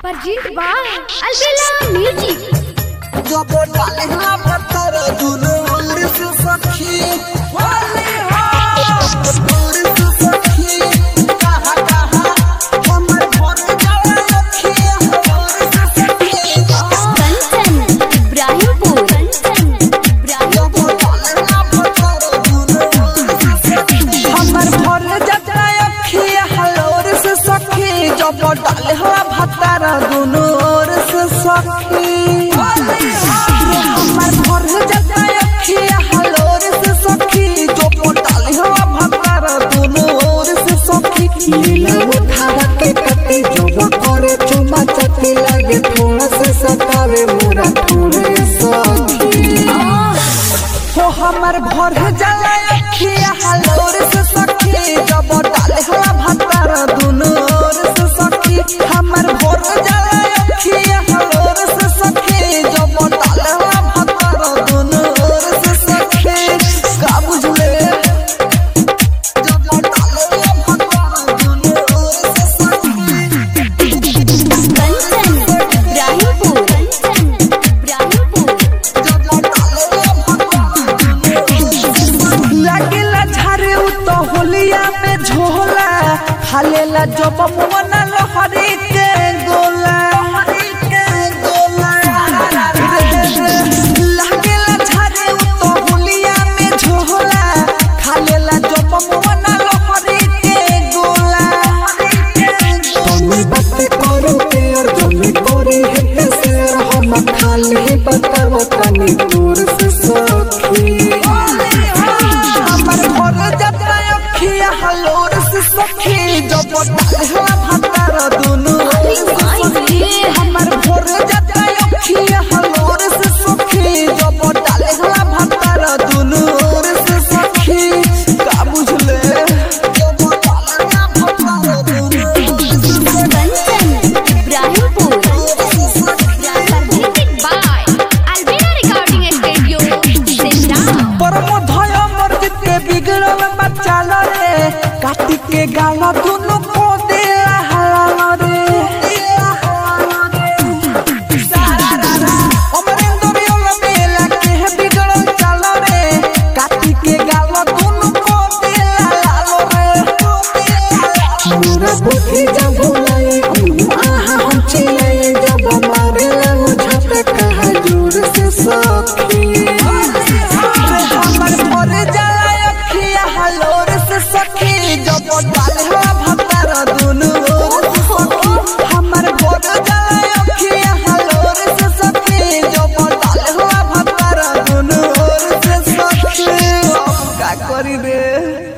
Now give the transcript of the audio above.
Presented by Albella Music. जब डालना पत्थर दुनो उंगली से सखी वाली हो उंगली से सखी कहा कहा हमर मन जाए अखियां उंगली से सखी Kanchan, Ibrahimpur. Kanchan, जब Ibrahimpur. डालना पत्थर दुनो उंगली से सखी हमर भर जाता अखियां हलोर से सखी जब डाले हवा भतार दुनो ओर से सखी हमर भर जाता अखियां हलोर से सखी जब डाले हवा भतार दुनो ओर से सखी लीला उठावा के कटे जोबा करे चुमा चटी लागे थोड़ा से सतावे मोरा थोड़े सखी हो हमर भर जाला अखियां हलोर से सखी जब डाले हवा भतार दुनो ओर से सखी हमर भर जाला अखियां हलोर से सखी जब डाले हवा भतार दुनो ओर से सखी का बुझले जब डाले हवा भतार दुनो ओर से सखी Kanchan, Ibrahimpur. Kanchan, Ibrahimpur. लागेला झारे उ तो होलिया में झोला हालेला जब मुवना लहरी के गोला लागेला झारे उ तो होलिया में झोला खालेला जब मुवना लहरी के गोला तनी बात करो के और जमी करे है शेर हम खाली बताव तनी दूर से सखी हमर घर जाता अखिया हलोर से सखी जब डालवा भतार दुनु हमर घर जाता अखिया हलोर से सखी जब डालवा भतार दुनु ओर से सखी का बुझले जब डालवा भतार दुनु ओर से Kanchan, Ibrahimpur. Presented by Albella Recording Studio, Simla. परमोधय मर्जित के बिगड़ल बच्चा रे काटी के गाल दुनु को दे हलाल रे अमरेंद्र योल मेला के बिगड़ल चाल रे काटी के गाल दुनु को दे हलाल रे मोरा बुद्धि जब भुलाए आहा हम चिल्लाए जब मारे लगो झपे कहा जोर से सखी हमर भोर जाला अखिया हलोर से सखी जब डाले हवा भतार दुनु ओर से सखी हमर भोर जाला अखिया हलोर से सखी जब डाले हवा भतार दुनु ओर से सखी अब का करी रे